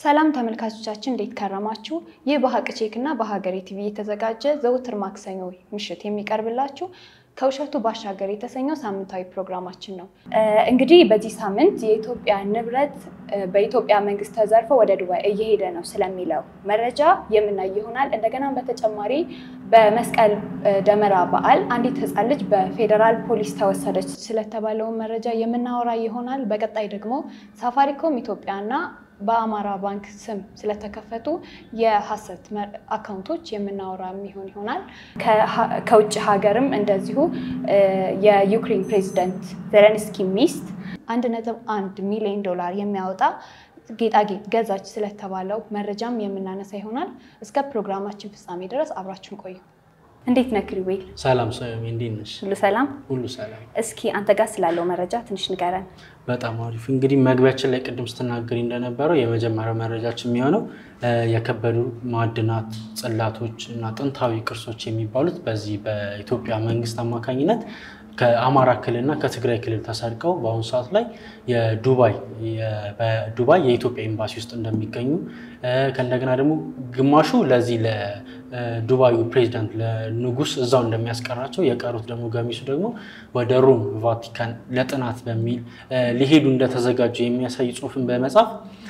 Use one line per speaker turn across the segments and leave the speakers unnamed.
ሰላም ተመልካቾቻችን እንዴት ከረማችሁ? ይህ በሀቅ ቼክ እና በሀገሬ ቲቪ የተዘጋጀ ዘውትር ማክሰኞ ምሽት የሚቀርብላችሁ ከውሸቱ ባሻገር የተሰኘው ሳምንታዊ ፕሮግራማችን ነው። እንግዲህ በዚህ ሳምንት የኢትዮጵያ ንብረት በኢትዮጵያ መንግስት ተዘርፎ ወደ ዱባይ እየሄደ ነው ስለሚለው መረጃ የምናይ ይሆናል። እንደገናም በተጨማሪ በመስቀል ደመራ በዓል አንዲት ሕፃን ልጅ በፌዴራል ፖሊስ ተወሰደች ስለተባለውን መረጃ የምናወራ ይሆናል። በቀጣይ ደግሞ ሳፋሪኮም ኢትዮጵያና በአማራ ባንክ ስም ስለተከፈቱ የሀሰት አካውንቶች የምናወራ የሚሆን ይሆናል። ከውጭ ሀገርም እንደዚሁ የዩክሬን ፕሬዚደንት ዜሌንስኪ ሚስት አንድ ነጥብ አንድ ሚሊዮን ዶላር የሚያወጣ ጌጣጌጥ ገዛች ስለተባለው መረጃም የምናነሳ ይሆናል። እስከ ፕሮግራማችን ፍጻሜ ድረስ አብራችን ቆዩ። እንዴት ነህ ክሪዌል?
ሰላም ሰላም፣ እንዴት ነሽ?
ሁሉ ሰላም?
ሁሉ ሰላም።
እስኪ አንተ ጋር ስላለው መረጃ ትንሽ ንገረን።
በጣም አሪፍ። እንግዲህ መግቢያችን ላይ ቅድም ስትናገሪ እንደነበረው የመጀመሪያው መረጃችን የሚሆነው የከበዱ ማዕድናት፣ ጽላቶች እና ጥንታዊ ቅርሶች የሚባሉት በዚህ በኢትዮጵያ መንግስት አማካኝነት ከአማራ ክልልና ከትግራይ ክልል ተሰርቀው በአሁኑ ሰዓት ላይ የዱባይ በዱባይ የኢትዮጵያ ኤምባሲ ውስጥ እንደሚገኙ ከእንደገና ደግሞ ግማሹ ለዚህ ለዱባዩ ፕሬዚዳንት ለንጉስ እዛው እንደሚያስቀራቸው የቀሩት ደግሞ ገሚሱ ደግሞ ወደ ሮም ቫቲካን ለጥናት በሚል ሊሄዱ እንደተዘጋጁ የሚያሳይ ጽሁፍን በመጻፍ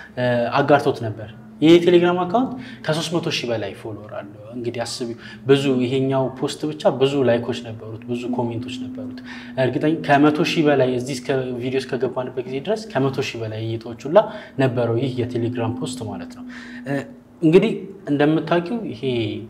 አጋርቶት ነበር። ይህ የቴሌግራም አካውንት ከ300 ሺህ በላይ ፎሎወር አለው። እንግዲህ አስቢው ብዙ ይሄኛው ፖስት ብቻ ብዙ ላይኮች ነበሩት፣ ብዙ ኮሜንቶች ነበሩት። እርግጠኛ ከመቶ ሺህ በላይ እዚህ ቪዲዮ እስከገባንበት ጊዜ ድረስ ከመቶ ሺህ በላይ እይታዎች ሁላ ነበረው ይህ የቴሌግራም ፖስት ማለት ነው። እንግዲህ እንደምታውቂው ይሄ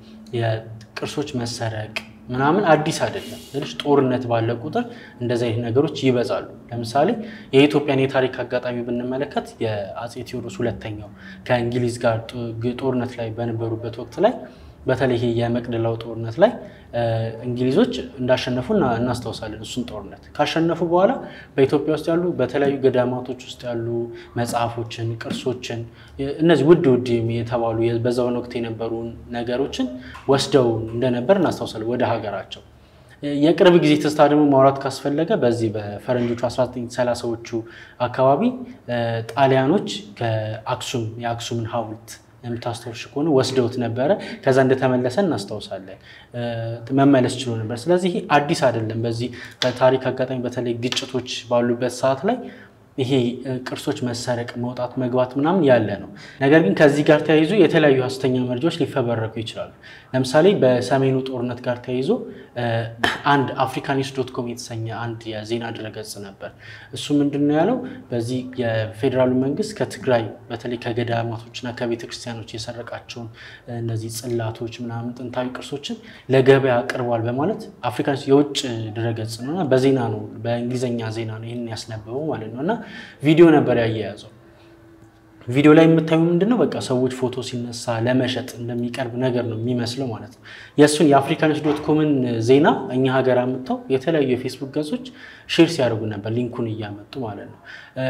የቅርሶች መሰረቅ ምናምን አዲስ አይደለም። ትንሽ ጦርነት ባለ ቁጥር እንደዚህ አይነት ነገሮች ይበዛሉ። ለምሳሌ የኢትዮጵያን የታሪክ አጋጣሚ ብንመለከት የአፄ ቴዎድሮስ ሁለተኛው ከእንግሊዝ ጋር ጦርነት ላይ በነበሩበት ወቅት ላይ በተለይ ይሄ የመቅደላው ጦርነት ላይ እንግሊዞች እንዳሸነፉ እናስታውሳለን። እሱን ጦርነት ካሸነፉ በኋላ በኢትዮጵያ ውስጥ ያሉ በተለያዩ ገዳማቶች ውስጥ ያሉ መጽሐፎችን፣ ቅርሶችን እነዚህ ውድ ውድ የተባሉ በዛውን ወቅት የነበሩ ነገሮችን ወስደው እንደነበር እናስታውሳለን ወደ ሀገራቸው። የቅርብ ጊዜ ትስታ ደግሞ ማውራት ካስፈለገ በዚህ በፈረንጆቹ 1930ዎቹ አካባቢ ጣሊያኖች ከአክሱም የአክሱምን ሐውልት የምታስታውሽ ከሆነ ወስደውት ነበረ። ከዛ እንደተመለሰ እናስታውሳለን። መመለስ ችሎ ነበር። ስለዚህ ይሄ አዲስ አይደለም። በዚህ በታሪክ አጋጣሚ በተለይ ግጭቶች ባሉበት ሰዓት ላይ ይሄ ቅርሶች መሰረቅ፣ መውጣት፣ መግባት ምናምን ያለ ነው። ነገር ግን ከዚህ ጋር ተያይዞ የተለያዩ ሐሰተኛ መረጃዎች ሊፈበረኩ ይችላሉ። ለምሳሌ በሰሜኑ ጦርነት ጋር ተያይዞ አንድ አፍሪካኒስ ዶት ኮም የተሰኘ አንድ የዜና ድረገጽ ነበር። እሱ ምንድን ነው ያለው? በዚህ የፌዴራሉ መንግስት ከትግራይ በተለይ ከገዳማቶችና ከቤተ ክርስቲያኖች የሰረቃቸውን እነዚህ ጽላቶች ምናምን ጥንታዊ ቅርሶችን ለገበያ አቅርቧል በማለት አፍሪካኒስ የውጭ ድረገጽ ነው እና በዜና ነው በእንግሊዝኛ ዜና ነው ይህንን ያስነበበው ማለት ነው እና ቪዲዮ ነበር ያያያዘው። ቪዲዮ ላይ የምታዩ ምንድን ነው? በቃ ሰዎች ፎቶ ሲነሳ ለመሸጥ እንደሚቀርብ ነገር ነው የሚመስለው ማለት ነው። የእሱን የአፍሪካኒስ ዶት ኮምን ዜና እኛ ሀገር አምጥተው የተለያዩ የፌስቡክ ገጾች ሼር ሲያደርጉ ነበር፣ ሊንኩን እያመጡ ማለት ነው።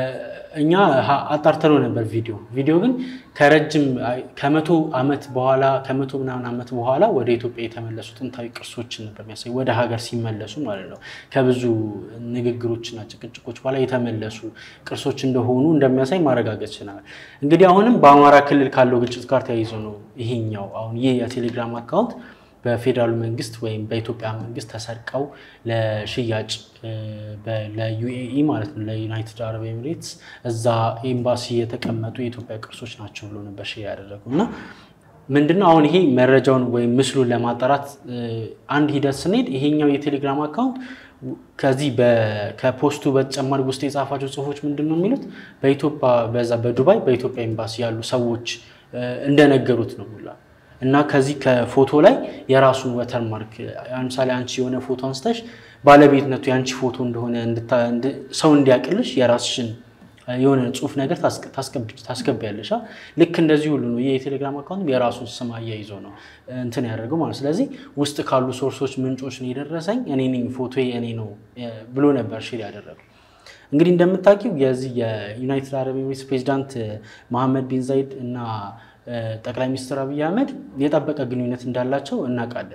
እኛ አጣርተነው ነበር ቪዲዮ ቪዲዮ ግን ከረጅም ከመቶ ዓመት በኋላ ከመቶ ምናምን ዓመት በኋላ ወደ ኢትዮጵያ የተመለሱ ጥንታዊ ቅርሶችን ነበር የሚያሳይ ወደ ሀገር ሲመለሱ ማለት ነው። ከብዙ ንግግሮችና ጭቅጭቆች በኋላ የተመለሱ ቅርሶች እንደሆኑ እንደሚያሳይ ማረጋገጥ ይችላል። እንግዲህ አሁንም በአማራ ክልል ካለው ግጭት ጋር ተያይዞ ነው ይሄኛው አሁን ይህ የቴሌግራም አካውንት በፌዴራሉ መንግስት ወይም በኢትዮጵያ መንግስት ተሰርቀው ለሽያጭ ለዩኤኢ ማለት ነው ለዩናይትድ አረብ ኤሚሬትስ እዛ ኤምባሲ የተቀመጡ የኢትዮጵያ ቅርሶች ናቸው ብሎ ነበር ሽ ያደረጉ እና ምንድነው አሁን ይሄ መረጃውን ወይም ምስሉን ለማጣራት አንድ ሂደት ስንሄድ ይሄኛው የቴሌግራም አካውንት ከዚህ ከፖስቱ በተጨማሪ ውስጥ የጻፋቸው ጽሁፎች ምንድን ነው የሚሉት በኢትዮጵያ በዛ በዱባይ በኢትዮጵያ ኤምባሲ ያሉ ሰዎች እንደነገሩት ነው ሁላ እና ከዚህ ከፎቶ ላይ የራሱን ወተርማርክ ለምሳሌ አንቺ የሆነ ፎቶ አንስተሽ ባለቤትነቱ የአንቺ ፎቶ እንደሆነ ሰው እንዲያቅልሽ የራስሽን የሆነ ጽሁፍ ነገር ታስገቢያለሽ። ልክ እንደዚህ ሁሉ ነው። ይህ የቴሌግራም አካውንት የራሱን ስም አያይዞ ነው እንትን ያደረገው ማለት ስለዚህ ውስጥ ካሉ ሶርሶች ምንጮች ነው የደረሰኝ እኔ ነኝ ፎቶ እኔ ነው ብሎ ነበር ሼር ያደረገው። እንግዲህ እንደምታውቂው የዚህ የዩናይትድ አረብ ኤሚሬትስ ፕሬዚዳንት መሐመድ ቢን ዛይድ እና ጠቅላይ ሚኒስትር አብይ አህመድ የጠበቀ ግንኙነት እንዳላቸው እናውቃለን።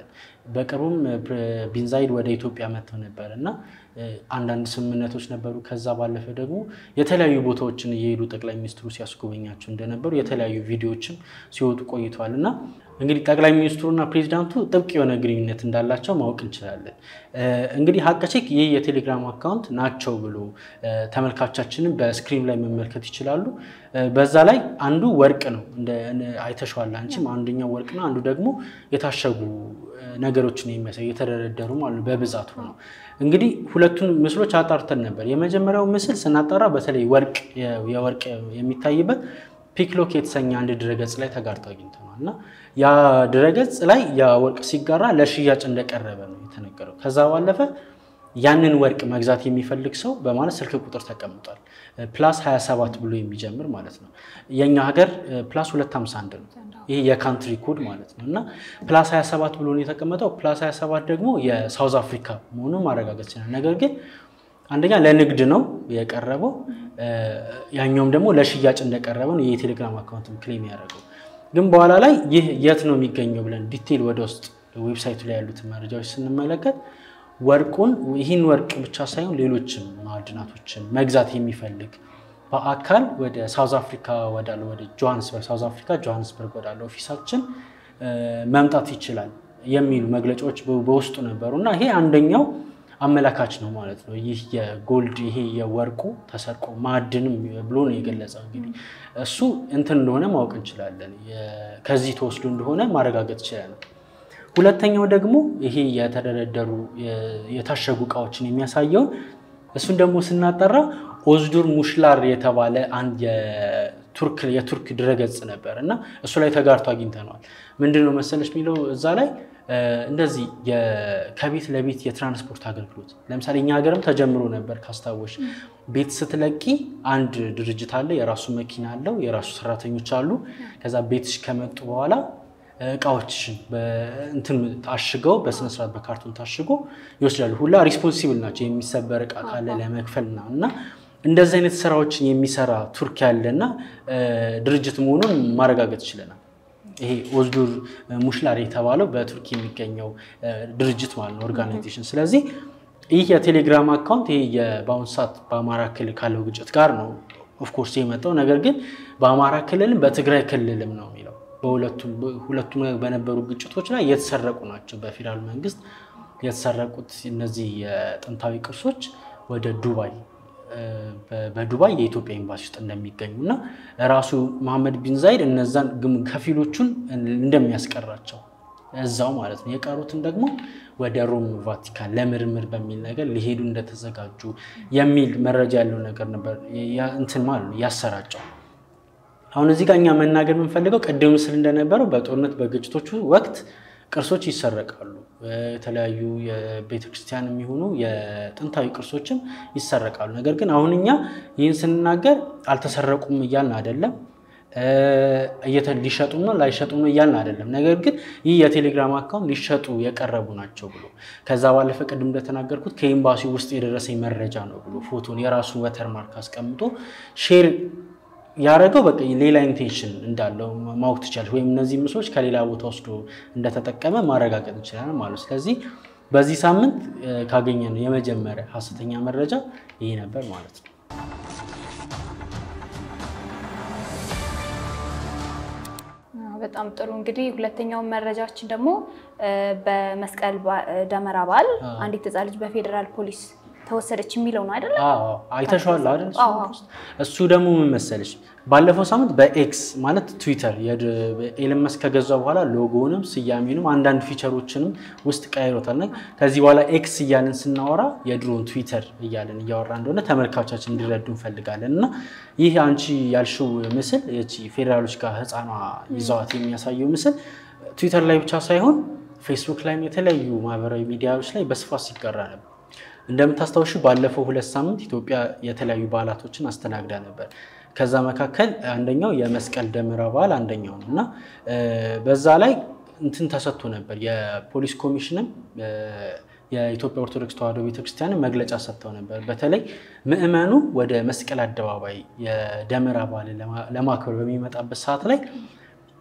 በቅርቡም ቢንዛይድ ወደ ኢትዮጵያ መጥተው ነበር እና አንዳንድ ስምምነቶች ነበሩ። ከዛ ባለፈ ደግሞ የተለያዩ ቦታዎችን እየሄዱ ጠቅላይ ሚኒስትሩ ሲያስጎበኛቸው እንደነበሩ የተለያዩ ቪዲዮዎችም ሲወጡ ቆይተዋል እና እንግዲህ ጠቅላይ ሚኒስትሩና ፕሬዚዳንቱ ጥብቅ የሆነ ግንኙነት እንዳላቸው ማወቅ እንችላለን። እንግዲህ ሀቅ ቼክ ይህ የቴሌግራም አካውንት ናቸው ብሎ ተመልካቻችንን በስክሪን ላይ መመልከት ይችላሉ። በዛ ላይ አንዱ ወርቅ ነው አይተሸዋል አንቺም። አንደኛው ወርቅ ነው፣ አንዱ ደግሞ የታሸጉ ነገሮችን የሚያሳይ የተደረደሩ ማለት በብዛት ነው። እንግዲህ ሁለቱን ምስሎች አጣርተን ነበር። የመጀመሪያው ምስል ስናጣራ በተለይ ወርቅ የወርቅ የሚታይበት ፒክሎክ የተሰኘ አንድ ድረገጽ ላይ ተጋርቶ አግኝተናል እና ያ ድረገጽ ላይ ያ ወርቅ ሲጋራ ለሽያጭ እንደቀረበ ነው የተነገረው። ከዛ ባለፈ ያንን ወርቅ መግዛት የሚፈልግ ሰው በማለት ስልክ ቁጥር ተቀምጧል። ፕላስ 27 ብሎ የሚጀምር ማለት ነው። የእኛ ሀገር ፕላስ 251 ነው። ይህ የካንትሪ ኮድ ማለት ነው እና ፕላስ 27 ብሎ ነው የተቀመጠው። ፕላስ 27 ደግሞ የሳውዝ አፍሪካ መሆኑን ማረጋገጥ ይችላል። ነገር ግን አንደኛ ለንግድ ነው የቀረበው፣ ያኛውም ደግሞ ለሽያጭ እንደቀረበ ነው የቴሌግራም አካውንትም ክሌም ያደረገው። ግን በኋላ ላይ ይህ የት ነው የሚገኘው ብለን ዲቴይል ወደ ውስጥ ዌብሳይቱ ላይ ያሉትን መረጃዎች ስንመለከት ወርቁን ይህን ወርቅ ብቻ ሳይሆን ሌሎችም ማዕድናቶችን መግዛት የሚፈልግ በአካል ወደ ሳውዝ አፍሪካ ወዳለ ወደ ጆሃንስበርግ ሳውዝ አፍሪካ ጆሃንስበርግ ወዳለ ኦፊሳችን መምጣት ይችላል የሚሉ መግለጫዎች በውስጡ ነበሩ እና ይሄ አንደኛው አመላካች ነው ማለት ነው። ይህ የጎልድ ይሄ የወርቁ ተሰርቆ ማዕድንም ብሎ ነው የገለጸው። እንግዲህ እሱ እንትን እንደሆነ ማወቅ እንችላለን። ከዚህ ተወስዶ እንደሆነ ማረጋገጥ ይችላል። ሁለተኛው ደግሞ ይሄ የተደረደሩ የታሸጉ እቃዎችን የሚያሳየውን እሱን ደግሞ ስናጠራ ኦዝዱር ሙሽላር የተባለ አንድ የቱርክ ድረገጽ ነበር እና እሱ ላይ ተጋርቶ አግኝተነዋል። ምንድን ነው መሰለች የሚለው እዛ ላይ እንደዚህ ከቤት ለቤት የትራንስፖርት አገልግሎት ለምሳሌ እኛ ሀገርም ተጀምሮ ነበር ካስታወሽ፣ ቤት ስትለቂ አንድ ድርጅት አለ፣ የራሱ መኪና አለው፣ የራሱ ሰራተኞች አሉ። ከዛ ቤትሽ ከመጡ በኋላ እቃዎችሽን እንትን ታሽገው በስነስርዓት በካርቶን ታሽጎ ይወስዳሉ። ሁላ ሪስፖንሲብል ናቸው። የሚሰበር እቃ ካለ ለመክፈል ምናምን እና እንደዚህ አይነት ስራዎችን የሚሰራ ቱርክ ያለና ድርጅት መሆኑን ማረጋገጥ ችለናል። ይሄ ኦዝዱር ሙሽላር የተባለው በቱርክ የሚገኘው ድርጅት ማለት ነው ኦርጋናይዜሽን። ስለዚህ ይህ የቴሌግራም አካውንት ይሄ በአሁኑ ሰዓት በአማራ ክልል ካለው ግጭት ጋር ነው ኦፍኮርስ የመጣው። ነገር ግን በአማራ ክልልም በትግራይ ክልልም ነው የሚለው ሁለቱም በነበሩ ግጭቶች ላይ የተሰረቁ ናቸው። በፌዴራል መንግስት የተሰረቁት እነዚህ የጥንታዊ ቅርሶች ወደ ዱባይ በዱባይ የኢትዮጵያ ኤምባሲ ውስጥ እንደሚገኙ እና ራሱ መሐመድ ቢን ዛይድ እነዛን ከፊሎቹን እንደሚያስቀራቸው እዛው ማለት ነው። የቀሩትን ደግሞ ወደ ሮም ቫቲካን ለምርምር በሚል ነገር ሊሄዱ እንደተዘጋጁ የሚል መረጃ ያለው ነገር ነበር እንትን ማለት ነው ያሰራጨው። አሁን እዚህ ጋር እኛ መናገር የምንፈልገው ቅድም ምስል እንደነበረው በጦርነት በግጭቶቹ ወቅት ቅርሶች ይሰረቃሉ። የተለያዩ የቤተክርስቲያን የሚሆኑ የጥንታዊ ቅርሶችም ይሰረቃሉ። ነገር ግን አሁን እኛ ይህን ስንናገር አልተሰረቁም እያልን አይደለም፣ ሊሸጡም ነው ላይሸጡም ነው እያልን አይደለም። ነገር ግን ይህ የቴሌግራም አካውንት ሊሸጡ የቀረቡ ናቸው ብሎ ከዛ ባለፈ ቅድም እንደተናገርኩት ከኤምባሲ ውስጥ የደረሰኝ መረጃ ነው ብሎ ፎቶን የራሱ ወተርማርክ አስቀምጦ ሼር ያደረገው በቃ ሌላ ኢንቴንሽን እንዳለው ማወቅ ትችላለች። ወይም እነዚህ ምስሎች ከሌላ ቦታ ወስዶ እንደተጠቀመ ማረጋገጥ እንችላለን ማለት። ስለዚህ በዚህ ሳምንት ካገኘነው የመጀመሪያ ሀሰተኛ መረጃ ይህ ነበር ማለት ነው።
በጣም ጥሩ እንግዲህ ሁለተኛውን መረጃችን ደግሞ በመስቀል ደመራ በዓል አንዲት ሕፃን ልጅ በፌዴራል ፖሊስ ተወሰደች የሚለው ነው አይደለ?
አይተሸዋል አይደል? እሱ ደግሞ ምን መሰለሽ፣ ባለፈው ሳምንት በኤክስ ማለት ትዊተር ኤለን መስክ ከገዛ በኋላ ሎጎንም ስያሜንም አንዳንድ ፊቸሮችንም ውስጥ ቀይሮታል። ከዚህ በኋላ ኤክስ እያለን ስናወራ የድሮን ትዊተር እያለን እያወራ እንደሆነ ተመልካቾቻችን እንዲረዱ እንፈልጋለን። እና ይህ አንቺ ያልሽው ምስል ፌዴራሎች ጋር ህፃኗ ይዘዋት የሚያሳየው ምስል ትዊተር ላይ ብቻ ሳይሆን ፌስቡክ ላይም የተለያዩ ማህበራዊ ሚዲያዎች ላይ በስፋት ሲጋራ ነበር። እንደምታስታውሹ ባለፈው ሁለት ሳምንት ኢትዮጵያ የተለያዩ በዓላቶችን አስተናግዳ ነበር። ከዛ መካከል አንደኛው የመስቀል ደመራ በዓል አንደኛው ነው እና በዛ ላይ እንትን ተሰጥቶ ነበር። የፖሊስ ኮሚሽንም የኢትዮጵያ ኦርቶዶክስ ተዋሕዶ ቤተክርስቲያንን መግለጫ ሰጥተው ነበር። በተለይ ምዕመኑ ወደ መስቀል አደባባይ የደመራ በዓልን ለማክበር በሚመጣበት ሰዓት ላይ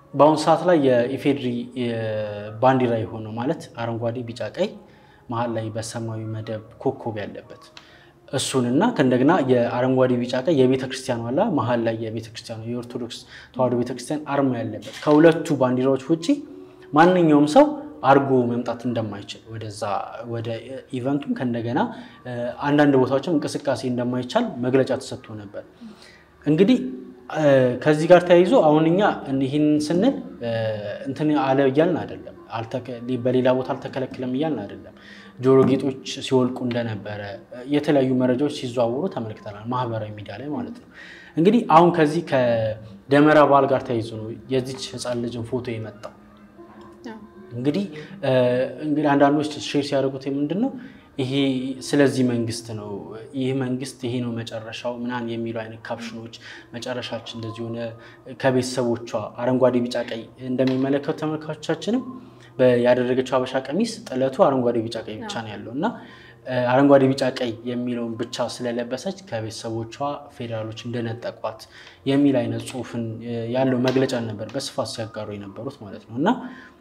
በአሁኑ ሰዓት ላይ የኢፌድሪ ባንዲራ የሆነው ማለት አረንጓዴ፣ ቢጫ፣ ቀይ መሀል ላይ በሰማያዊ መደብ ኮከብ ያለበት እሱንና ከእንደገና የአረንጓዴ ቢጫ ቀይ የቤተ ክርስቲያን ዋላ መሀል ላይ የቤተ ክርስቲያኑ የኦርቶዶክስ ተዋሕዶ ቤተክርስቲያን አርማ ያለበት ከሁለቱ ባንዲራዎች ውጭ ማንኛውም ሰው አርጎ መምጣት እንደማይችል ወደዛ ወደ ኢቨንቱም ከእንደገና አንዳንድ ቦታዎችም እንቅስቃሴ እንደማይቻል መግለጫ ተሰጥቶ ነበር። እንግዲህ ከዚህ ጋር ተያይዞ አሁን እኛ ይህን ስንል እንትን አለ እያልን አይደለም፣ በሌላ ቦታ አልተከለክለም እያልን አይደለም። ጆሮ ጌጦች ሲወልቁ እንደነበረ የተለያዩ መረጃዎች ሲዘዋወሩ ተመልክተናል፣ ማህበራዊ ሚዲያ ላይ ማለት ነው። እንግዲህ አሁን ከዚህ ከደመራ በዓል ጋር ተያይዞ ነው የዚች ህፃን ልጅን ፎቶ የመጣው። እንግዲህ እንግዲህ አንዳንዶች ሼር ሲያደርጉት ምንድን ነው ይሄ ስለዚህ መንግስት ነው ይህ መንግስት ይሄ ነው መጨረሻው ምናምን የሚሉ አይነት ካፕሽኖች መጨረሻችን እንደዚህ ሆነ ከቤተሰቦቿ አረንጓዴ ቢጫ ቀይ እንደሚመለከቱ ተመልካቾቻችንም ያደረገችው ሀበሻ ቀሚስ ጥለቱ አረንጓዴ ቢጫ ቀይ ብቻ ነው ያለው እና አረንጓዴ ቢጫ ቀይ የሚለውን ብቻ ስለለበሰች ከቤተሰቦቿ ፌዴራሎች እንደነጠቋት የሚል አይነት ጽሁፍን ያለው መግለጫ ነበር በስፋት ሲያጋሩ የነበሩት ማለት ነው እና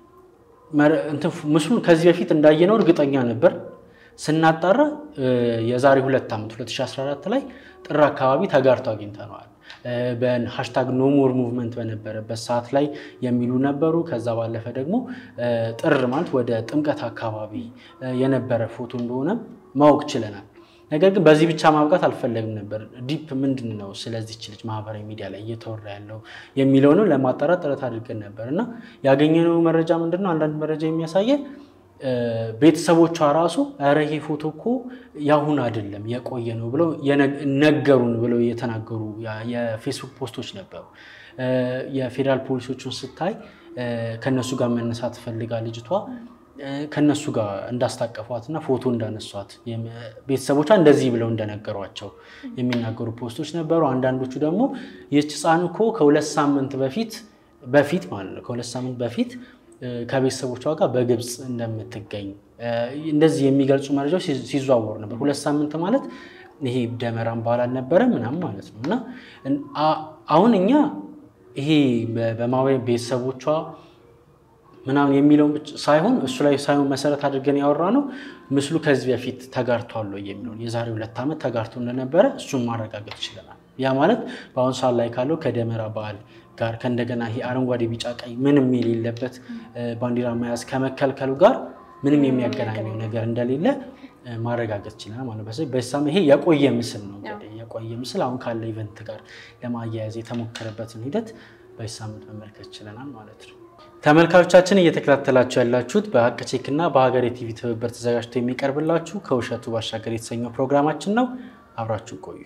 ምስሉን ከዚህ በፊት እንዳየነው እርግጠኛ ነበር ስናጣራ የዛሬ ሁለት ዓመት 2014 ላይ ጥር አካባቢ ተጋርቶ አግኝተነዋል። በሃሽታግ ኖሞር ሙቭመንት በነበረበት ሰዓት ላይ የሚሉ ነበሩ። ከዛ ባለፈ ደግሞ ጥር ማለት ወደ ጥምቀት አካባቢ የነበረ ፎቶ እንደሆነ ማወቅ ችለናል። ነገር ግን በዚህ ብቻ ማብቃት አልፈለግም ነበር። ዲፕ ምንድን ነው ስለዚች ልጅ ማህበራዊ ሚዲያ ላይ እየተወራ ያለው የሚለውንም ለማጣራት ጥረት አድርገን ነበር እና ያገኘነው መረጃ ምንድን ነው? አንዳንድ መረጃ የሚያሳየን ቤተሰቦቿ ራሱ ኧረ ይሄ ፎቶ እኮ ያሁን አይደለም የቆየ ነው ብለው ነገሩን ብለው የተናገሩ የፌስቡክ ፖስቶች ነበሩ። የፌዴራል ፖሊሶቹን ስታይ ከነሱ ጋር መነሳት ፈልጋ ልጅቷ ከነሱ ጋር እንዳስታቀፏት እና ፎቶ እንዳነሷት ቤተሰቦቿ እንደዚህ ብለው እንደነገሯቸው የሚናገሩ ፖስቶች ነበሩ። አንዳንዶቹ ደግሞ ይህች ሕፃን እኮ ከሁለት ሳምንት በፊት በፊት ማለት ነው ከሁለት ሳምንት በፊት ከቤተሰቦቿ ጋር በግብፅ እንደምትገኝ እንደዚህ የሚገልጹ መረጃዎች ሲዘዋወሩ ነበር። ሁለት ሳምንት ማለት ይሄ ደመራን በዓል አልነበረም ምናምን ማለት ነው። እና አሁን እኛ ይሄ በማህበራዊ ቤተሰቦቿ ምናምን የሚለውን ብቻ ሳይሆን እሱ ላይ ሳይሆን መሰረት አድርገን ያወራ ነው ምስሉ ከዚህ በፊት ተጋርቷል የሚለውን የዛሬ ሁለት ዓመት ተጋርቶ እንደነበረ እሱን ማረጋገጥ ችለናል። ያ ማለት በአሁኑ ሰዓት ላይ ካለው ከደመራ በዓል ጋር ከእንደገና ይሄ አረንጓዴ ቢጫ ቀይ ምንም የሌለበት ባንዲራ መያዝ ከመከልከሉ ጋር ምንም የሚያገናኘው ነገር እንደሌለ ማረጋገጥ ችለናል ማለት ነው። በሳም ይሄ የቆየ ምስል ነው እንግዲህ የቆየ ምስል አሁን ካለ ኢቨንት ጋር ለማያያዝ የተሞከረበትን ሂደት በዚህ ሳምንት መመልከት ችለናል ማለት ነው። ተመልካቾቻችን እየተከታተላችሁ ያላችሁት በሀቅ ቼክ እና በሀገሬ ቲቪ ትብብር ተዘጋጅቶ የሚቀርብላችሁ ከውሸቱ ባሻገር የተሰኘው ፕሮግራማችን ነው። አብራችሁ ቆዩ።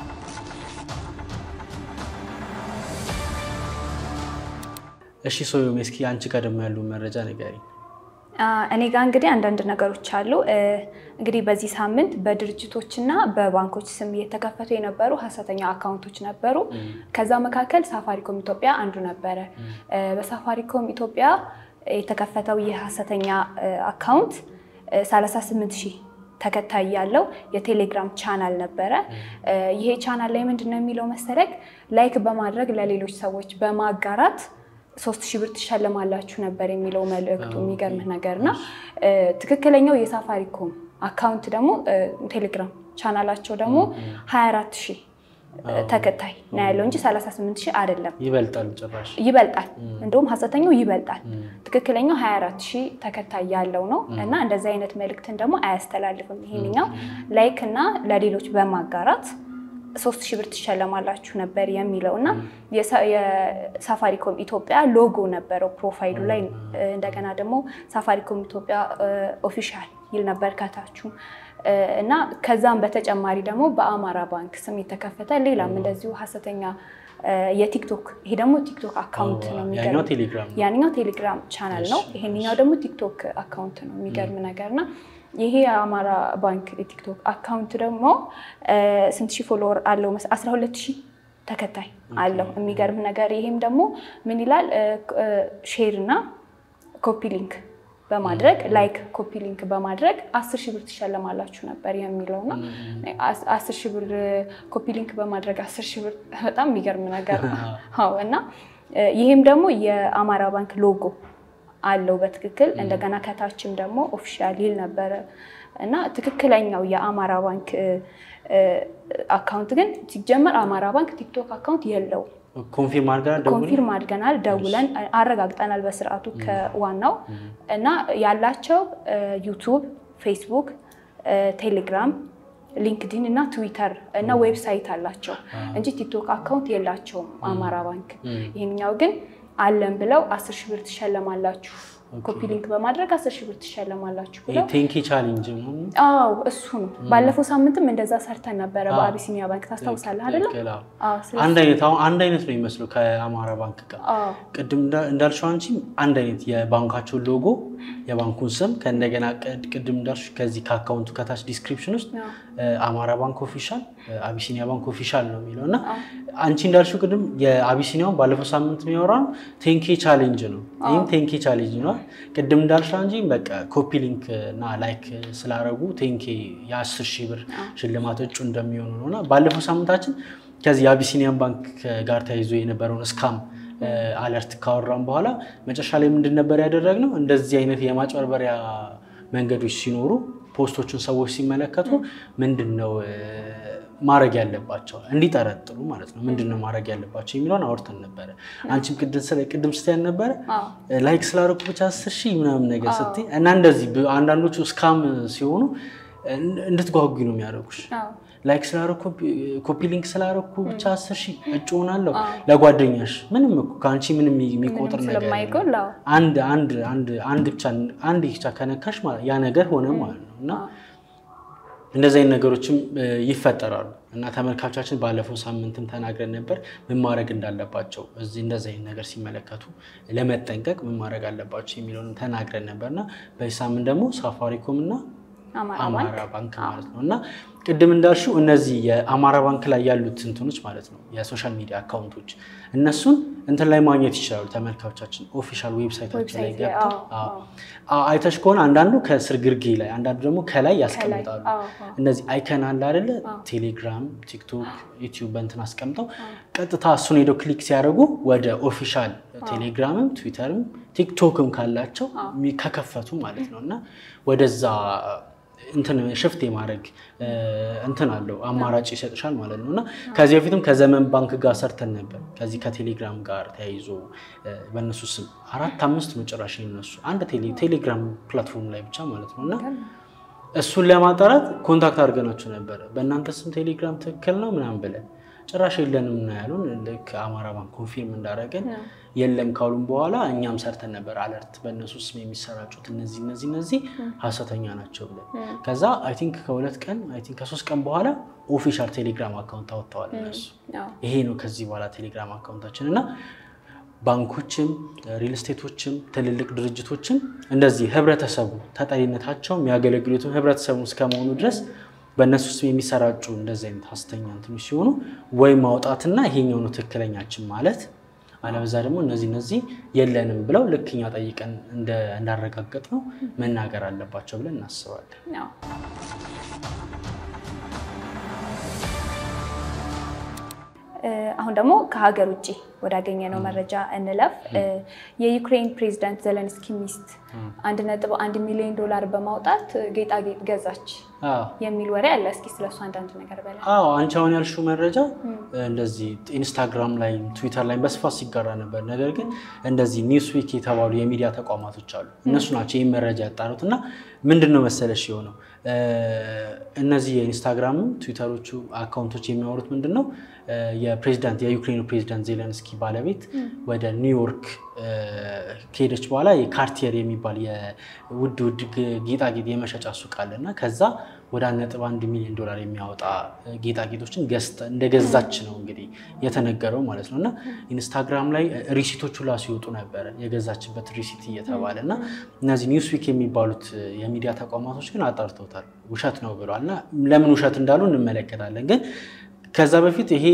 እሺ ሶዮም፣ እስኪ አንቺ ጋር ደግሞ ያሉ መረጃ ንገሪኝ።
እኔ ጋር እንግዲህ አንዳንድ ነገሮች አሉ። እንግዲህ በዚህ ሳምንት በድርጅቶችና በባንኮች ስም እየተከፈቱ የነበሩ ሀሰተኛ አካውንቶች ነበሩ። ከዛ መካከል ሳፋሪኮም ኢትዮጵያ አንዱ ነበረ። በሳፋሪኮም ኢትዮጵያ የተከፈተው ይህ ሀሰተኛ አካውንት 38 ሺህ ተከታይ ያለው የቴሌግራም ቻናል ነበረ። ይሄ ቻናል ላይ ምንድን ነው የሚለው መሰለክ ላይክ በማድረግ ለሌሎች ሰዎች በማጋራት ሶስት ሺህ ብር ትሸልማላችሁ ነበር የሚለው መልእክቱ። የሚገርምህ ነገር እና ትክክለኛው የሳፋሪኮም አካውንት ደግሞ ቴሌግራም ቻናላቸው ደግሞ 24 ሺህ ተከታይ ነው ያለው እንጂ 38 ሺህ አይደለም።
ይበልጣል፣ ጭራሽ
ይበልጣል። እንደውም ሀሰተኛው ይበልጣል። ትክክለኛው 24 ሺህ ተከታይ ያለው ነው እና እንደዚህ አይነት መልእክትን ደግሞ አያስተላልፍም። ይሄንኛው ላይክ እና ለሌሎች በማጋራት ሶስት ሺህ ብር ትሸለማላችሁ ነበር የሚለው እና የሳፋሪኮም ኢትዮጵያ ሎጎ ነበረው ፕሮፋይሉ ላይ። እንደገና ደግሞ ሳፋሪኮም ኢትዮጵያ ኦፊሻል ይል ነበር ከታችሁ እና ከዛም በተጨማሪ ደግሞ በአማራ ባንክ ስም የተከፈተ ሌላም እንደዚሁ ሀሰተኛ የቲክቶክ ይሄ ደግሞ ቲክቶክ አካውንት ነው። የሚገርም ያንኛው ቴሌግራም ቻናል ነው። ይሄንኛው ደግሞ ቲክቶክ አካውንት ነው። የሚገርም ነገር እና ይሄ የአማራ ባንክ የቲክቶክ አካውንት ደግሞ ስንት ሺህ ፎሎወር አለው? አስራ ሁለት ሺህ ተከታይ አለው። የሚገርም ነገር ይሄም ደግሞ ምን ይላል? ሼር እና ኮፒ ሊንክ በማድረግ ላይክ ኮፒ ሊንክ በማድረግ አስር ሺህ ብር ትሸለማላችሁ ነበር የሚለው እና አስር ሺህ ብር ኮፒ ሊንክ በማድረግ አስር ሺህ ብር በጣም የሚገርም ነገር ነው እና ይህም ደግሞ የአማራ ባንክ ሎጎ አለው በትክክል እንደገና ከታችም ደግሞ ኦፊሻል ይል ነበረ እና ትክክለኛው የአማራ ባንክ አካውንት ግን ሲጀመር አማራ ባንክ ቲክቶክ አካውንት የለውም።
ኮንፊርም አድርገናል።
ኮንፊርም አድርገናል፣ ደውለን አረጋግጠናል በስርዓቱ ከዋናው እና ያላቸው ዩቱብ፣ ፌስቡክ፣ ቴሌግራም፣ ሊንክዲን እና ትዊተር እና ዌብሳይት አላቸው እንጂ ቲክቶክ አካውንት የላቸውም አማራ ባንክ። ይህኛው ግን አለን ብለው አስር ሺህ ብር ትሸለማላችሁ ኮፒ ሊንክ በማድረግ አስር ሺህ ብር ትሸለማላችሁ ብለው
ቴንኪ ቻሌንጅ
አዎ እሱ ነው። ባለፈው ሳምንትም እንደዛ ሰርተን ነበረ በአቢሲኒያ ባንክ ታስታውሳለህ አይደለም?
አንድ አይነት አሁን አንድ አይነት ነው የሚመስለው ከአማራ ባንክ ጋር ቅድም እንዳልሽው አንቺ አንድ አይነት የባንካቸውን ሎጎ የባንኩን ስም ከእንደገና ቅድም እንዳልሽ ከዚህ ከአካውንቱ ከታች ዲስክሪፕሽን ውስጥ አማራ ባንክ ኦፊሻል፣ አቢሲኒያ ባንክ ኦፊሻል ነው የሚለው እና አንቺ እንዳልሽው ቅድም የአቢሲኒያውን ባለፈው ሳምንት የሚያወራው ቴንኬ ቻሌንጅ ነው። ይህም ቴንኬ ቻሌንጅ ነው። ቅድም እንዳልሽው እንጂ በቃ ኮፒ ሊንክ እና ላይክ ስላረጉ ቴንኬ የአስር ሺህ ብር ሽልማት እጩ እንደሚሆኑ ነው እና ባለፈው ሳምንታችን ከዚህ የአቢሲኒያን ባንክ ጋር ተያይዞ የነበረውን እስካም አለርት ካወራን በኋላ መጨረሻ ላይ ምንድን ነበር ያደረግነው? እንደዚህ አይነት የማጭበርበሪያ መንገዶች ሲኖሩ ፖስቶቹን ሰዎች ሲመለከቱ ምንድን ነው ማድረግ ያለባቸው እንዲጠረጥሩ ማለት ነው። ምንድን ነው ማድረግ ያለባቸው የሚለውን አውርተን ነበረ። አንቺም ቅድም ስትያን ነበረ ላይክ ስላደረኩ ብቻ አስር ሺህ ምናምን ነገር ስትይ እና እንደዚህ አንዳንዶቹ እስካም ሲሆኑ እንድትጓጉ ነው የሚያደርጉሽ። ላይክ ስላደረኩ ኮፒ ሊንክ ስላደረኩ ብቻ አስር ሺህ እጩ ሆናለሁ ለጓደኛሽ ምንም እኮ ከአንቺ ምንም የሚቆጥር ነገር አንድ አንድ አንድ አንድ ብቻ አንድ ብቻ ከነካሽ ያ ነገር ሆነ ማለት ነው እና እንደዚህ አይነት ነገሮችም ይፈጠራሉ እና ተመልካቾቻችን ባለፈው ሳምንትም ተናግረን ነበር ምን ማድረግ እንዳለባቸው እዚህ እንደዚህ አይነት ነገር ሲመለከቱ ለመጠንቀቅ ምን ማድረግ አለባቸው የሚለውን ተናግረን ነበር እና በዚህ ሳምንት ደግሞ ሳፋሪኮም እና አማራ ባንክ ማለት ነው እና ቅድም እንዳልሽው እነዚህ የአማራ ባንክ ላይ ያሉት እንትኖች ማለት ነው የሶሻል ሚዲያ አካውንቶች እነሱን እንትን ላይ ማግኘት ይችላሉ ተመልካቾቻችን ኦፊሻል ዌብሳይታቸው ላይ ገብተው አይተሽ ከሆነ አንዳንዱ ከስር ግርጌ ላይ አንዳንዱ ደግሞ ከላይ ያስቀምጣሉ እነዚህ አይከን አለ አይደለ ቴሌግራም ቲክቶክ ዩቲዩብ በእንትን አስቀምጠው ቀጥታ እሱን ሄደው ክሊክ ሲያደርጉ ወደ ኦፊሻል ቴሌግራምም ትዊተርም ቲክቶክም ካላቸው ከከፈቱ ማለት ነው እና ወደዛ እንትን ሽፍት የማድረግ እንትን አለው አማራጭ ይሰጥሻል ማለት ነው። እና ከዚህ በፊትም ከዘመን ባንክ ጋር ሰርተን ነበር። ከዚህ ከቴሌግራም ጋር ተያይዞ በእነሱ ስም አራት አምስት ነው ጭራሽ የነሱ አንድ ቴሌግራም ፕላትፎርም ላይ ብቻ ማለት ነው እና እሱን ለማጣራት ኮንታክት አድርገናቸው ነበረ። በእናንተ ስም ቴሌግራም ትክክል ነው ምናምን ብለን ጭራሽ የለንም እና ያሉን ልክ አማራ ባንክ ኮንፊርም እንዳደረገን የለም ካሉን በኋላ እኛም ሰርተን ነበር አለርት በእነሱ ስም የሚሰራጩት እነዚህ እነዚህ እነዚህ ሀሰተኛ ናቸው ብለን ከዛ አይ ቲንክ ከሁለት ቀን አይ ቲንክ ከሶስት ቀን በኋላ ኦፊሻል ቴሌግራም አካውንት አወጥተዋል እነሱ። ይሄ ነው ከዚህ በኋላ ቴሌግራም አካውንታችን እና ባንኮችም ሪል ስቴቶችም ትልልቅ ድርጅቶችም እንደዚህ ህብረተሰቡ ተጠሪነታቸው የሚያገለግሉትም ህብረተሰቡ እስከመሆኑ ድረስ በእነሱ ስም የሚሰራጩ እንደዚህ አይነት ሀሰተኛ እንትኖች ሲሆኑ ወይ ማውጣትና ይሄኛው ነው ትክክለኛችን ማለት አለበዛ ደግሞ እነዚህ እነዚህ የለንም ብለው ልክ እኛ ጠይቀን እንዳረጋገጥ ነው መናገር አለባቸው ብለን እናስባለን።
አሁን ደግሞ ከሀገር ውጭ ወዳገኘነው መረጃ እንለፍ። የዩክሬን ፕሬዚዳንት ዘለንስኪ ሚስት አንድ ነጥብ አንድ ሚሊዮን ዶላር በማውጣት ጌጣጌጥ ገዛች የሚል ወሬ አለ። እስኪ ስለሱ አንዳንድ ነገር በላ።
አዎ አንቺ አሁን ያልሽው መረጃ እንደዚህ ኢንስታግራም ላይ ትዊተር ላይ በስፋት ሲጋራ ነበር። ነገር ግን እንደዚህ ኒውስዊክ የተባሉ የሚዲያ ተቋማቶች አሉ። እነሱ ናቸው ይህን መረጃ ያጣሩት እና ምንድን ነው መሰለሽ የሆነው እነዚህ የኢንስታግራም ትዊተሮቹ አካውንቶች የሚያወሩት ምንድን ነው የፕሬዚዳንት የዩክሬኑ ፕሬዚዳንት ዜለንስኪ ባለቤት ወደ ኒውዮርክ ከሄደች በኋላ የካርቲየር የሚባል የውድ ውድ ጌጣጌጥ የመሸጫ ሱቅ አለ እና ከዛ ወደ አንድ ነጥብ አንድ ሚሊዮን ዶላር የሚያወጣ ጌጣጌጦችን እንደገዛች ነው እንግዲህ የተነገረው ማለት ነው። እና ኢንስታግራም ላይ ሪሲቶቹ ላ ሲወጡ ነበረ የገዛችበት ሪሲት እየተባለ እና እነዚህ ኒውስዊክ የሚባሉት የሚዲያ ተቋማቶች ግን አጣርተውታል፣ ውሸት ነው ብለዋል። እና ለምን ውሸት እንዳሉ እንመለከታለን። ግን ከዛ በፊት ይሄ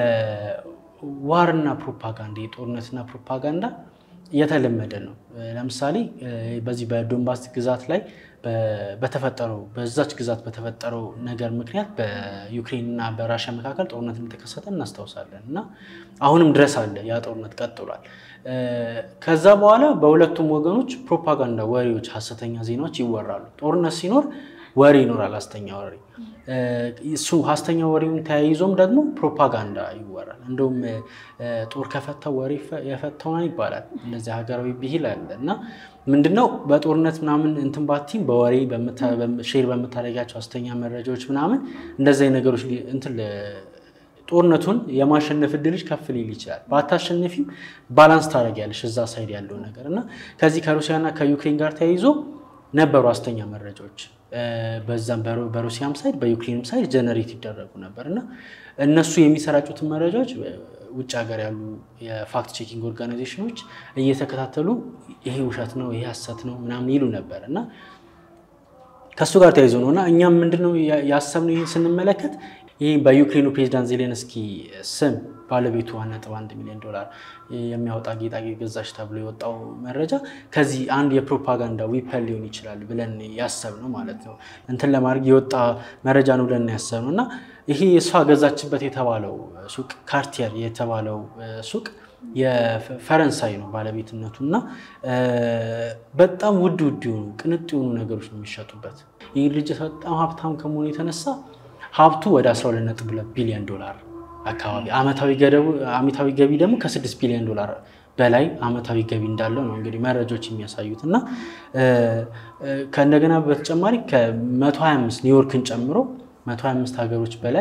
የዋርና ፕሮፓጋንዳ የጦርነትና ፕሮፓጋንዳ የተለመደ ነው። ለምሳሌ በዚህ በዶንባስ ግዛት ላይ በተፈጠረው በዛች ግዛት በተፈጠረው ነገር ምክንያት በዩክሬን እና በራሽያ መካከል ጦርነት እንደተከሰተ እናስታውሳለን እና አሁንም ድረስ አለ ያ ጦርነት ቀጥሏል። ከዛ በኋላ በሁለቱም ወገኖች ፕሮፓጋንዳ ወሬዎች፣ ሀሰተኛ ዜናዎች ይወራሉ። ጦርነት ሲኖር ወሬ ይኖራል፣ ሀሰተኛ ወሬ። እሱ ሀሰተኛ ወሬውን ተያይዞም ደግሞ ፕሮፓጋንዳ ይወራል። እንደውም ጦር ከፈታው ወሬ የፈታውን ይባላል። እንደዚህ ሀገራዊ ብሂል አለ እና ምንድነው በጦርነት ምናምን እንትን ባቲም በወሬ ሼር በምታደርጋቸው ሀሰተኛ መረጃዎች ምናምን እንደዚህ ነገሮች እንትን ጦርነቱን የማሸነፍ እድልሽ ከፍ ሊል ይችላል። ባታሸንፊም ባላንስ ታደርጊያለሽ እዛ ሳይድ ያለው ነገር እና ከዚህ ከሩሲያና ከዩክሬን ጋር ተያይዞ ነበሩ ሀሰተኛ መረጃዎች በዛም በሩሲያም ሳይድ በዩክሬንም ሳይድ ጀነሬት ይደረጉ ነበር እና እነሱ የሚሰራጩትን መረጃዎች ውጭ ሀገር ያሉ የፋክት ቼኪንግ ኦርጋናይዜሽኖች እየተከታተሉ ይሄ ውሸት ነው፣ ይሄ ሀሰት ነው ምናምን ይሉ ነበር እና ከእሱ ጋር ተያይዞ ነው እና እኛም ምንድነው ያሰብነው ይህን ስንመለከት ይህ በዩክሬኑ ፕሬዚዳንት ዜሌንስኪ ስም ባለቤቱ ዋን ነጥብ አንድ ሚሊዮን ዶላር የሚያወጣ ጌጣጌጥ ገዛች ተብሎ የወጣው መረጃ ከዚህ አንድ የፕሮፓጋንዳ ዊፐን ሊሆን ይችላል ብለን ያሰብነው ማለት ነው። እንትን ለማድረግ የወጣ መረጃ ነው ብለን ያሰብነው እና ይሄ እሷ ገዛችበት የተባለው ሱቅ ካርቲየር የተባለው ሱቅ የፈረንሳይ ነው ባለቤትነቱ እና በጣም ውድ ውድ የሆኑ ቅንጥ የሆኑ ነገሮች ነው የሚሸጡበት። ይህ ድርጅት በጣም ሀብታም ከመሆኑ የተነሳ ሀብቱ ወደ 12.2 ቢሊዮን ዶላር አካባቢ አመታዊ ገቢ ደግሞ ከ6 ቢሊዮን ዶላር በላይ አመታዊ ገቢ እንዳለው ነው እንግዲህ መረጃዎች የሚያሳዩት እና ከእንደገና በተጨማሪ ከ125 ኒውዮርክን ጨምሮ 125 ሀገሮች በላይ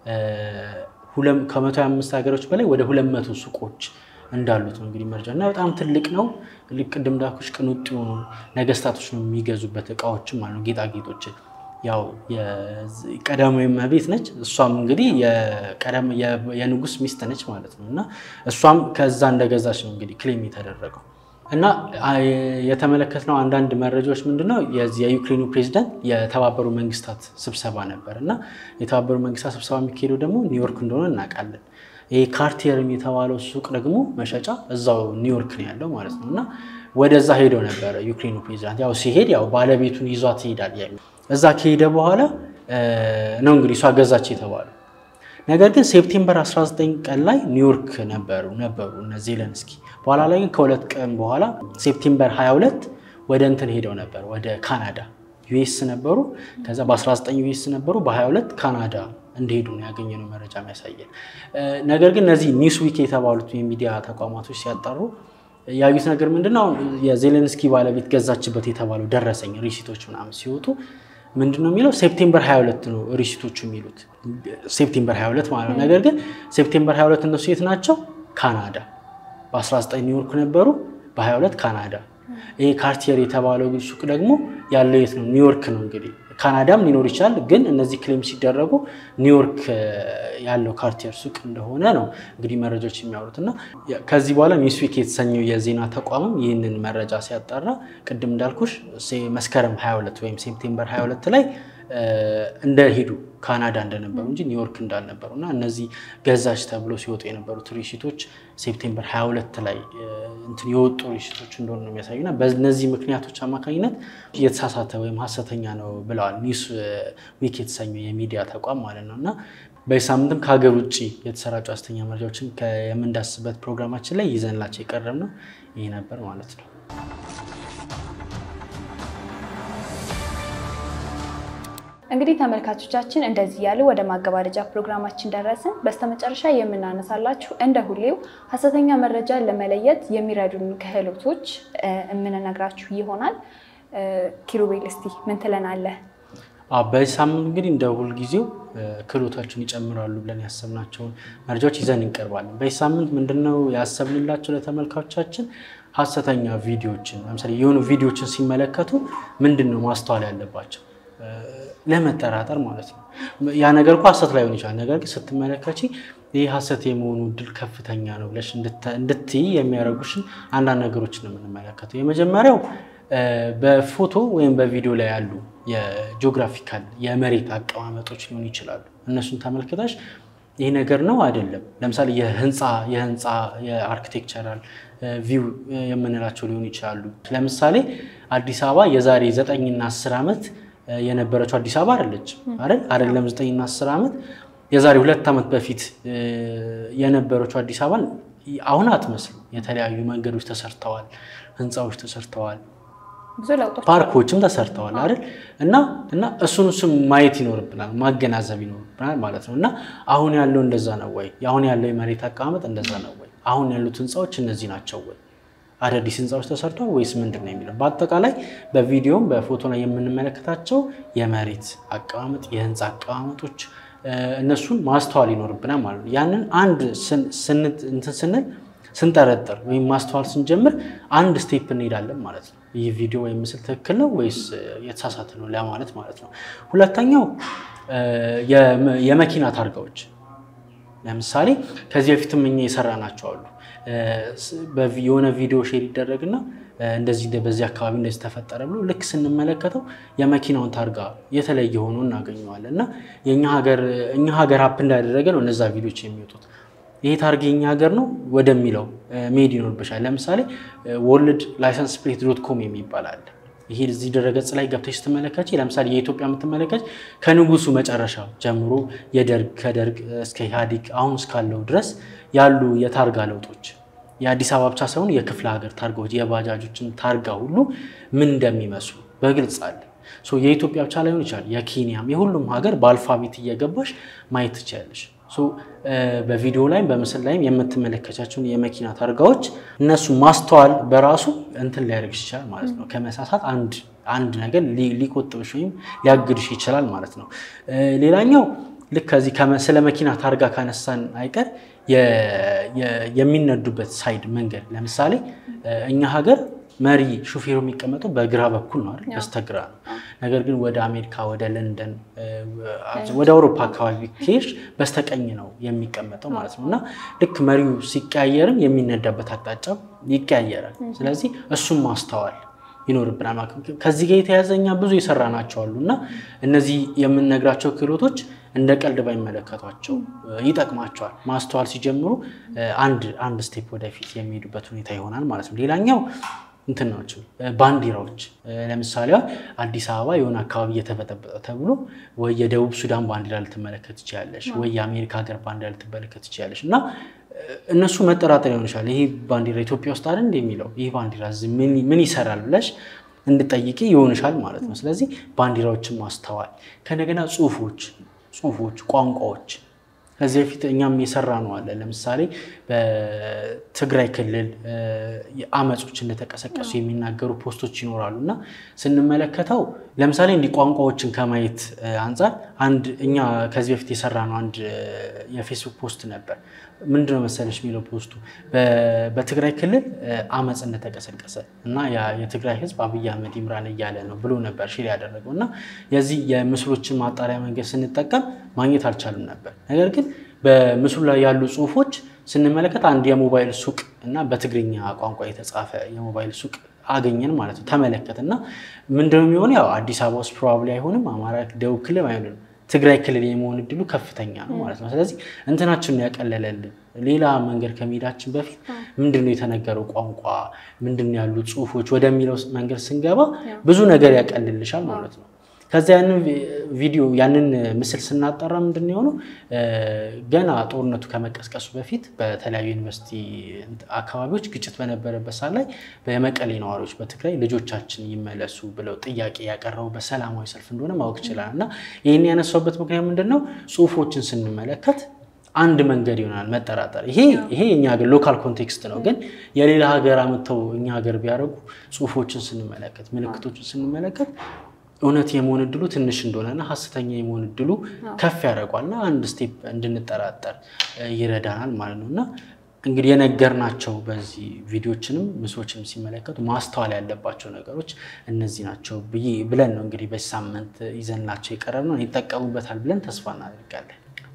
ከ125 ሀገሮች በላይ ወደ 200 ሱቆች እንዳሉት ነው እንግዲህ መረጃ እና በጣም ትልቅ ነው። ቅድም እንዳልኩሽ ቅንጡ የሆኑ ነገስታቶች ነው የሚገዙበት እቃዎችም አሉ ጌጣጌጦችን ያው ቀዳማዊ እመቤት ነች። እሷም እንግዲህ የንጉስ ሚስት ነች ማለት ነው እና እሷም ከዛ እንደገዛች ነው እንግዲህ ክሌም የተደረገው እና የተመለከትነው አንዳንድ መረጃዎች ምንድነው የዚህ የዩክሬኑ ፕሬዚዳንት የተባበሩ መንግስታት ስብሰባ ነበር እና የተባበሩ መንግስታት ስብሰባ የሚካሄደው ደግሞ ኒውዮርክ እንደሆነ እናውቃለን። ይህ ካርቲየርም የተባለው ሱቅ ደግሞ መሸጫ እዛው ኒውዮርክ ነው ያለው ማለት ነው እና ወደዛ ሄደው ነበረ ዩክሬኑ ፕሬዚዳንት። ያው ሲሄድ ያው ባለቤቱን ይዟት ይሄዳል እዛ ከሄደ በኋላ ነው እንግዲህ እሷ ገዛች የተባለው። ነገር ግን ሴፕቴምበር 19 ቀን ላይ ኒውዮርክ ነበሩ ነበሩ እነ ዜለንስኪ። በኋላ ላይ ግን ከሁለት ቀን በኋላ ሴፕቴምበር 22 ወደ እንትን ሄደው ነበር ወደ ካናዳ ዩኤስ ነበሩ። ከዛ በ19 ዩኤስ ነበሩ፣ በ22 ካናዳ እንደሄዱ ነው ያገኘነው መረጃ የሚያሳየን። ነገር ግን እነዚህ ኒውስ ዊክ የተባሉት የሚዲያ ተቋማቶች ሲያጣሩ ያዩት ነገር ምንድነው የዜሌንስኪ ባለቤት ገዛችበት የተባለው ደረሰኝ ሪሲቶች ምናምን ሲወጡ ምንድን ነው የሚለው ሴፕቴምበር 22 ነው ሪሲቶቹ የሚሉት ሴፕቴምበር 22 ማለት ነው። ነገር ግን ሴፕቴምበር 22 እነሱ የት ናቸው? ካናዳ። በ19 ኒውዮርክ ነበሩ፣ በ22 ካናዳ። ይሄ ካርቲየር የተባለው ሱቅ ደግሞ ያለው የት ነው? ኒውዮርክ ነው እንግዲህ ካናዳም ሊኖር ይችላል። ግን እነዚህ ክሌም ሲደረጉ ኒውዮርክ ያለው ካርቲየር ሱቅ እንደሆነ ነው እንግዲህ መረጃዎች የሚያወሩት እና ከዚህ በኋላ ኒውስዊክ የተሰኘው የዜና ተቋምም ይህንን መረጃ ሲያጣራ ቅድም እንዳልኩሽ መስከረም 22 ወይም ሴፕቴምበር 22 ላይ እንደሄዱ ካናዳ እንደነበሩ እንጂ ኒውዮርክ እንዳልነበሩ እና እነዚህ ገዛች ተብሎ ሲወጡ የነበሩት ሪሲቶች ሴፕቴምበር 22 ላይ እንትን የወጡ ሪሲቶች እንደሆኑ ነው የሚያሳዩና በእነዚህ ምክንያቶች አማካኝነት የተሳሳተ ወይም ሀሰተኛ ነው ብለዋል ኒውስ ዊክ የተሰኘው የሚዲያ ተቋም ማለት ነው እና በዚህ ሳምንትም ከሀገር ውጭ የተሰራጩ ሀሰተኛ መረጃዎችን የምንዳስበት ፕሮግራማችን ላይ ይዘንላቸው የቀረብ ነው ይህ ነበር ማለት ነው።
እንግዲህ ተመልካቾቻችን እንደዚህ ያለ ወደ ማገባደጃ ፕሮግራማችን ደረስን። በስተመጨረሻ የምናነሳላችሁ እንደ ሁሌው ሀሰተኛ መረጃን ለመለየት የሚረዱን ክህሎቶች የምንነግራችሁ ይሆናል። ኪሩቤል እስቲ ምን ትለናለህ?
በዚህ ሳምንት እንግዲህ እንደ ሁልጊዜው ክህሎታችን ይጨምራሉ ብለን ያሰብናቸውን መረጃዎች ይዘን እንቀርባለን። በዚህ ሳምንት ምንድነው ያሰብንላቸው ለተመልካቾቻችን ሀሰተኛ ቪዲዮዎችን ለምሳሌ የሆኑ ቪዲዮዎችን ሲመለከቱ ምንድን ነው ማስተዋል ያለባቸው ለመጠራጠር ማለት ነው። ያ ነገር እኮ ሀሰት ላይሆን ይችላል። ነገር ግን ስትመለከቺ ይህ ሀሰት የመሆኑ እድል ከፍተኛ ነው ብለሽ እንድትይ የሚያደርጉሽን አንዳንድ ነገሮችን ነው የምንመለከተው። የመጀመሪያው በፎቶ ወይም በቪዲዮ ላይ ያሉ የጂኦግራፊካል የመሬት አቀማመጦች ሊሆኑ ይችላሉ። እነሱን ተመልክተሽ ይህ ነገር ነው አይደለም። ለምሳሌ የህንፃ የህንፃ የአርኪቴክቸራል ቪው የምንላቸው ሊሆኑ ይችላሉ። ለምሳሌ አዲስ አበባ የዛሬ ዘጠኝና አስር ዓመት የነበረችው አዲስ አበባ አይደለች አይደል? አይደለም ዘጠኝና አስር ዓመት የዛሬ ሁለት ዓመት በፊት የነበረችው አዲስ አበባን አሁን አትመስልም። የተለያዩ መንገዶች ተሰርተዋል፣ ህንፃዎች ተሰርተዋል፣
ብዙ ለውጦች
ፓርኮችም ተሰርተዋል አይደል? እና እና እሱን እሱም ማየት ይኖርብናል፣ ማገናዘብ ይኖርብናል ማለት ነው። እና አሁን ያለው እንደዛ ነው ወይ? አሁን ያለው የመሬት አቀማመጥ እንደዛ ነው ወይ? አሁን ያሉት ህንፃዎች እነዚህ ናቸው ወይ? አዳዲስ ህንፃዎች ተሰርተዋል ወይስ ምንድን ነው የሚለው በአጠቃላይ በቪዲዮም በፎቶ ላይ የምንመለከታቸው የመሬት አቀማመጥ የህንፃ አቀማመጦች እነሱን ማስተዋል ይኖርብናል ማለት ነው። ያንን አንድ እንትን ስንል ስንጠረጥር ወይም ማስተዋል ስንጀምር አንድ ስቴፕ እንሄዳለን ማለት ነው። ይህ ቪዲዮ ወይም ምስል ትክክል ነው ወይስ የተሳሳተ ነው ለማለት ማለት ነው። ሁለተኛው የመኪና ታርጋዎች ለምሳሌ ከዚህ በፊትም እኛ የሰራናቸው አሉ። የሆነ ቪዲዮ ሼር ይደረግና እንደዚህ በዚህ አካባቢ እንደዚህ ተፈጠረ ብሎ ልክ ስንመለከተው የመኪናውን ታርጋ የተለየ ሆኖ እናገኘዋለን እና የእኛ ሀገር ሀፕ እንዳደረገ ነው እነዛ ቪዲዮች የሚወጡት። ይሄ ታርጋ የኛ ሀገር ነው ወደሚለው መሄድ ይኖርብሻል። ለምሳሌ ወርልድ ላይሰንስ ፕሌት ዶት ኮም የሚባል አለ። ይሄ እዚህ ድረገጽ ላይ ገብተሽ ስትመለከች ለምሳሌ የኢትዮጵያ የምትመለከች ከንጉሱ መጨረሻ ጀምሮ የደርግ ከደርግ እስከ ኢህአዴግ አሁን እስካለው ድረስ ያሉ የታርጋ ለውጦች የአዲስ አበባ ብቻ ሳይሆን የክፍለ ሀገር ታርጋዎች የባጃጆችን ታርጋ ሁሉ ምን እንደሚመስሉ በግልጽ አለ። የኢትዮጵያ ብቻ ላይሆን ይችላል፣ የኬንያም የሁሉም ሀገር በአልፋቤት እየገባሽ ማየት ትችላለሽ። በቪዲዮ ላይም በምስል ላይም የምትመለከቻቸውን የመኪና ታርጋዎች እነሱ ማስተዋል በራሱ እንትን ሊያደርግሽ ይችላል ማለት ነው። ከመሳሳት አንድ አንድ ነገር ሊቆጥብሽ ወይም ሊያግድሽ ይችላል ማለት ነው። ሌላኛው ልክ ከዚህ ስለ መኪና ታርጋ ካነሳን አይቀር የሚነዱበት ሳይድ መንገድ ለምሳሌ እኛ ሀገር መሪ ሹፌሩ የሚቀመጠው በግራ በኩል ነው አይደል? በስተግራ ነው። ነገር ግን ወደ አሜሪካ፣ ወደ ለንደን፣ ወደ አውሮፓ አካባቢ ከሄድሽ በስተቀኝ ነው የሚቀመጠው ማለት ነው። እና ልክ መሪው ሲቀያየርም የሚነዳበት አቅጣጫ ይቀያየራል። ስለዚህ እሱም ማስተዋል ይኖርብናል ማለት ነው። ከዚህ ጋር የተያዘ እኛ ብዙ የሰራናቸው አሉ እና እነዚህ የምንነግራቸው ክህሎቶች እንደ ቀልድ ባይመለከቷቸው ይጠቅማቸዋል። ማስተዋል ሲጀምሩ አንድ አንድ ስቴፕ ወደፊት የሚሄዱበት ሁኔታ ይሆናል ማለት ነው። ሌላኛው እንትን ናቸው ባንዲራዎች። ለምሳሌ አዲስ አበባ የሆነ አካባቢ እየተበጠበጠ ተብሎ ወይ የደቡብ ሱዳን ባንዲራ ልትመለከት ትችላለሽ፣ ወይ የአሜሪካ ሀገር ባንዲራ ልትመለከት ትችላለሽ እና እነሱ መጠራጠር ይሆን ይችላል። ይህ ባንዲራ ኢትዮጵያ ውስጥ አይደል የሚለው ይህ ባንዲራ ምን ይሰራል ብለሽ እንድጠይቂ ይሆንሻል ማለት ነው። ስለዚህ ባንዲራዎችን ማስተዋል ከነገና ጽሁፎች ጽሁፎች ቋንቋዎች ከዚህ በፊት እኛም የሰራ ነው አለ። ለምሳሌ በትግራይ ክልል አመጾች እንደተቀሰቀሱ የሚናገሩ ፖስቶች ይኖራሉ እና ስንመለከተው ለምሳሌ እንዲህ ቋንቋዎችን ከማየት አንጻር አንድ እኛ ከዚህ በፊት የሰራ ነው አንድ የፌስቡክ ፖስት ነበር። ምንድነው መሰለሽ የሚለው ፖስቱ በትግራይ ክልል አመፅ እንደተቀሰቀሰ እና የትግራይ ሕዝብ አብይ አህመድ ይምራን እያለ ነው ብሎ ነበር ሼር ያደረገው እና የዚህ የምስሎችን ማጣሪያ መንገድ ስንጠቀም ማግኘት አልቻልም ነበር። ነገር ግን በምስሉ ላይ ያሉ ጽሁፎች ስንመለከት አንድ የሞባይል ሱቅ እና በትግርኛ ቋንቋ የተጻፈ የሞባይል ሱቅ አገኘን ማለት ነው። ተመለከት እና ምንድነው የሚሆነው? ያው አዲስ አበባ ውስጥ ፕሮባብሊ አይሆንም፣ አማራ ደቡብ ክልል አይሆንም ትግራይ ክልል የመሆን እድሉ ከፍተኛ ነው ማለት ነው። ስለዚህ እንትናችንን ያቀለለልን ሌላ መንገድ ከመሄዳችን በፊት ምንድነው የተነገረው ቋንቋ ምንድን ያሉ ጽሁፎች ወደሚለው መንገድ ስንገባ ብዙ ነገር ያቀልልሻል ማለት ነው። ከዚያ ያንን ቪዲዮ ያንን ምስል ስናጠራ ምንድን የሆነው ገና ጦርነቱ ከመቀስቀሱ በፊት በተለያዩ ዩኒቨርሲቲ አካባቢዎች ግጭት በነበረበት ሰዓት ላይ በመቀሌ ነዋሪዎች በትግራይ ልጆቻችን ይመለሱ ብለው ጥያቄ ያቀረቡበት ሰላማዊ ሰልፍ እንደሆነ ማወቅ ይችላል። እና ይህን ያነሳውበት ምክንያት ምንድን ነው? ጽሁፎችን ስንመለከት አንድ መንገድ ይሆናል መጠራጠር። ይሄ ይሄ የኛ ሀገር ሎካል ኮንቴክስት ነው። ግን የሌላ ሀገር አመተው እኛ ሀገር ቢያደርጉ ጽሁፎችን ስንመለከት፣ ምልክቶችን ስንመለከት እውነት የመሆን እድሉ ትንሽ እንደሆነና ሀሰተኛ የመሆን እድሉ ከፍ ያደርጓልና አንድ ስቴፕ እንድንጠራጠር ይረዳናል ማለት ነው። እና እንግዲህ የነገርናቸው በዚህ ቪዲዮችንም ምስሎችንም ሲመለከቱ ማስተዋል ያለባቸው ነገሮች እነዚህ ናቸው ብዬ ብለን ነው እንግዲህ በዚህ ሳምንት ይዘንላቸው የቀረብ ነው። ይጠቀሙበታል ብለን ተስፋ እናደርጋለን።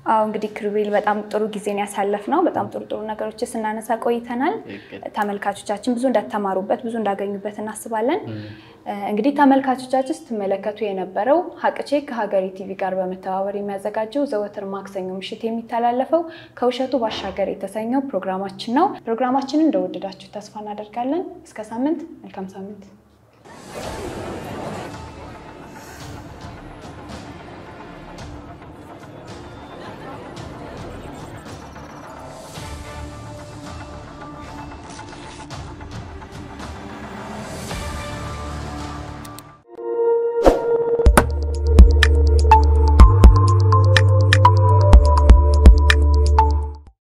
አዎ እንግዲህ ክሩቤል በጣም ጥሩ ጊዜን ያሳለፍ ነው። በጣም ጥሩ ጥሩ ነገሮች ስናነሳ ቆይተናል። ተመልካቾቻችን ብዙ እንደተማሩበት ብዙ እንዳገኙበት እናስባለን። እንግዲህ ተመልካቾቻችን ስትመለከቱ የነበረው ሀቅቼ ከሀገሬ ቲቪ ጋር በመተባበር የሚያዘጋጀው ዘወትር ማክሰኞ ምሽት የሚተላለፈው ከውሸቱ ባሻገር የተሰኘው ፕሮግራማችን ነው። ፕሮግራማችንን እንደወደዳችሁ ተስፋ እናደርጋለን። እስከ ሳምንት፣ መልካም ሳምንት።